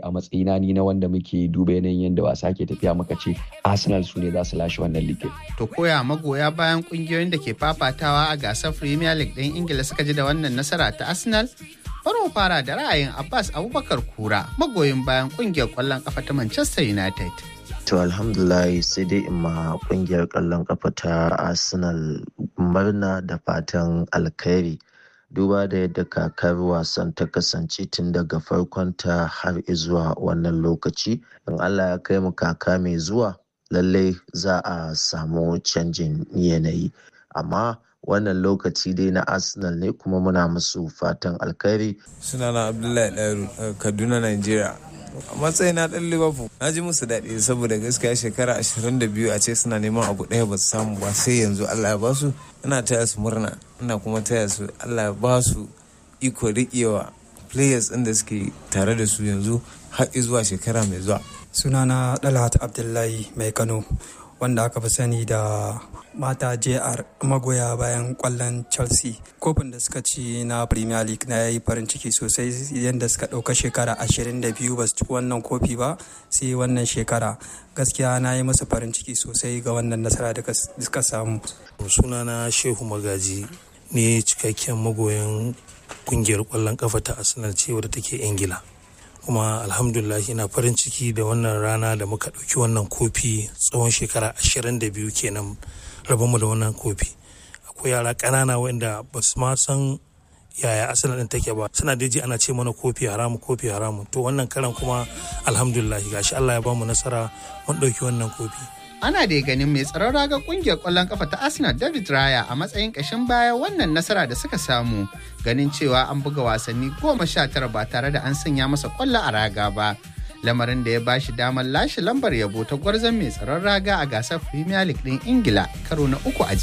a matsayina ni na wanda muke duba yanayin yadda wasa ke tafiya muka ce Arsenal su ne za su lashe wannan ligin. To koya magoya bayan kungiyoyin da ke fafatawa a gasar Premier League ɗin Ingila suka ji da wannan nasara ta Arsenal? Bari mu fara da ra'ayin Abbas Abubakar Kura magoyin bayan kungiyar ƙwallon ƙafa ta Manchester United. To alhamdulillah sai dai in ma kungiyar ƙwallon ƙafa ta Arsenal murna da fatan alkhairi. Duba da yadda kakar wasan ta kasance tun daga farkon ta har zuwa wannan lokaci. In Allah ya kai mu kaka mai zuwa lallai za a samu canjin yanayi. Amma wannan lokaci dai na arsenal ne kuma muna musu fatan alkhairi sunana abdullahi ɗaru kaduna nigeria a matsayin na ɗan liverpool na ji musu daɗi saboda gaskiya shekara 22 a ce suna neman abu ɗaya ba su samu ba sai yanzu allah ya ba su ina taya su murna ina kuma taya su allah ya ba su iko riƙewa players ɗin da suke tare da su yanzu har zuwa shekara mai zuwa sunana dalhat abdullahi mai kano wanda aka fi sani da mata jr magoya bayan kwallon chelsea kofin da suka ci na premier league na yi farin ciki sosai yadda suka ɗauka shekara 22 ba su ci wannan kofi ba sai wannan shekara gaskiya na yi musu farin ciki sosai ga wannan nasara da suka samu sunana shehu magaji ne cikakken magoyan kungiyar kwallon kafa ta arsenal ce wadda take ingila kuma alhamdulillah ina farin ciki da wannan rana da muka ɗauki wannan kofi tsawon shekara 22 kenan rabonmu da wannan kofi akwai yara ƙanana wanda ba su ma san yaya asalin ɗin take ba suna daji ana ce mana kofi haramu kofi haramu to wannan karan kuma alhamdulillah gashi Allah ya bamu nasara mun ɗauki wannan kofi ana da ganin mai tsaron raga kungiyar kwallon kafa ta arsenal david raya a matsayin kashin baya wannan nasara da suka samu ganin cewa an buga wasanni goma sha tara ba tare da an sanya masa kwallo a raga ba lamarin da ya ba shi damar lashe lambar yabo ta gwarzon mai tsaron raga a gasar premier league din ingila karo na uku a